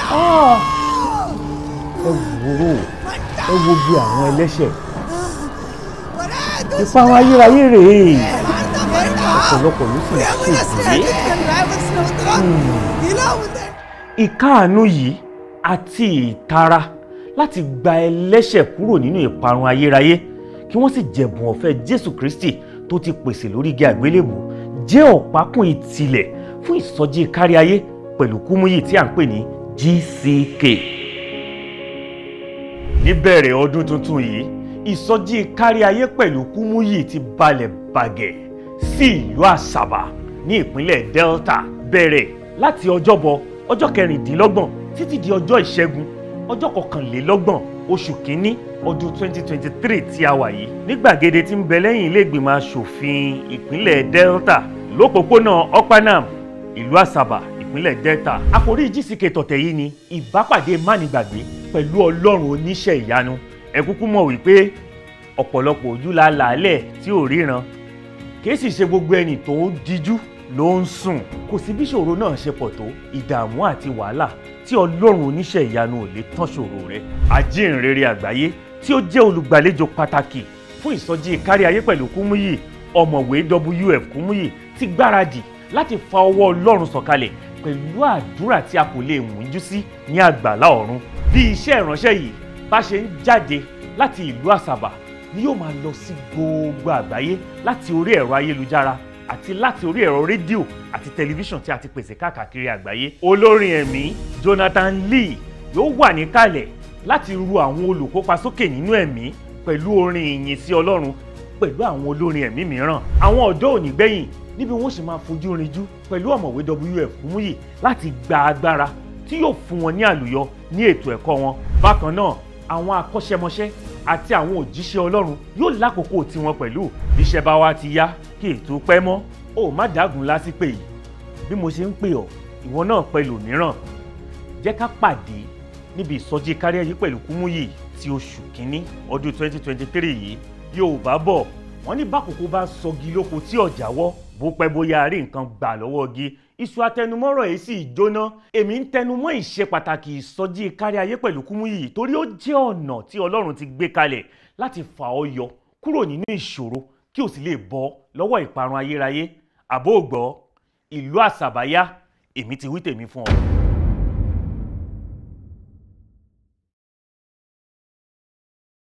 Ah! ẹ wò ó ẹ wo bí àwọn ẹlẹ́ṣẹ̀ ìparun ayérayé rèé ọ̀pọ̀lọpọ̀ ló sì ṣègbè ìkáàánú yìí àti ìtara láti gba ẹlẹ́ṣẹ̀ kúrò nínú ìparun ayérayé kí wọ́n sì jẹ̀bùn ọ̀fẹ́ Jésù Kristi tó ti pèsè lórí igi àgbélébù jẹ́ ọ̀pákùn ìtìlẹ̀ fún ìsọjí káríayé pẹ̀lú kúmúyì tí à ń pè ní GCK. níbẹ̀rẹ̀ ọdún tuntun yìí ìsọjí káríayé pẹ̀lú kúmúyì ti balẹ̀ bàgẹ́ sí ìlú àṣàbà ní ìpínlẹ̀ Delta bẹ̀rẹ̀ láti ọjọ́bọ̀ ọjọ́ kẹrìndínlọ́gbọ̀n títí di ọjọ́ ìṣẹ́gun ọjọ́ kọkànlélọ́gbọ̀n oṣù kínní ọdún 2023 tí a wà yìí ní gbàgede tí ń bẹ lẹ́yìn ilé ìgbìmọ̀ asòfin ìpínlẹ̀ Delta lópòpónà Okpanam ìlú Àsàbà ìpínlẹ̀ Delta àkòrí GCK tọ̀tẹ̀ yìí ni ìbápàdé mánigbàgbé pẹ̀lú Ọlọ́run oníṣẹ́ ìyanu ẹ kúkú mọ̀ wípé ọ̀pọ̀lọpọ̀ ojú la làálẹ̀ tí ò ríran kì í sì ṣe gbogbo ẹni tó ń díjú ló ń sùn kò sí bí ṣòro náà ṣe pọ̀ tó ìdààmú àti wàhálà tí ọlọ́run oníṣẹ́ ìyanu ò lè tán ṣòro rẹ̀ ajínrere àgbáyé tí ó jẹ́ olùgbàlejò pàtàkì fún ìsọjí káríayé pẹ̀lú kúmúyì ọ̀mọ̀wé wf kúmúyì ti gbáradì láti fa ọwọ́ ọlọ́run sọ̀kalẹ̀ pẹ̀lú àdúrà tí a kò lè mújú sí ní àgbàlá ọ̀run bí iṣẹ́ ìránṣẹ́ yìí bá ṣe ń jáde láti ìlú àsàbà ni yóò máa lọ sí gbogbo àgbáyé láti orí ẹ̀rọ ayélujára àti láti orí ẹ̀rọ rédíò àti tẹlifíṣàn tí a ti pèsè káàkiri àgbáyé. olórin ẹ̀mí Jonathan Lee yóò wà níkàlẹ̀ láti ru àwọn olùkópa sókè nínú ẹ̀mí pẹ̀lú orin ìyìn sí Ọlọ́run pẹ̀lú àwọn olórin ẹ̀mí mìíràn. àwọn ọ̀dọ́ ò ní gbẹ̀yìn níbi wọ́n sì máa fojú rinjú pẹ̀lú ọ̀mọ̀wé WF Kúmúyì láti gba agbára tí yóò fún wọn ní àlùyọ ní ètò ẹ̀kọ́ wọn. bákan náà àwọn akọ́ṣẹ́mọṣẹ́ àti àwọn òjíṣẹ́ Ọlọ́run yóò lákòókò tiwọn pẹ̀lú bíṣẹ́ bá wá ti yá kí ètò pẹ́ mọ́ ó má dágun lásìpè yìí bí mo ṣe ń pè ọ́ ìwọ náà pẹ̀lú mìíràn jẹ́ ká pàdé níbi ìsọjí káríayé pẹ̀lú Kúmúyì ti oṣù kínní ọdún 2023 yìí Yorùbá bọ̀ wọ́n ní bákòókò bá sọgi lóko tí ọ̀jà wọ́ bó pẹ́ bóyá rí nǹkan gbà lọ́wọ́ gi iṣu atẹnumọ́rọ̀ yìí sì jóná èmi ń tẹnumọ́ ìṣe pàtàkì ìsọjí káríayé pẹ̀lú Kúmúyì torí ó jẹ́ ọ̀nà tí Ọlọ́run ti gbé kalẹ̀ láti fà ọ́ yọ kúrò nínú ìṣòro kí o sì lè bọ́ lọ́wọ́ ìparun ayérayé àbó ògbọ́ ìlú àṣàbáyá èmi ti wí tèmi fún ọ.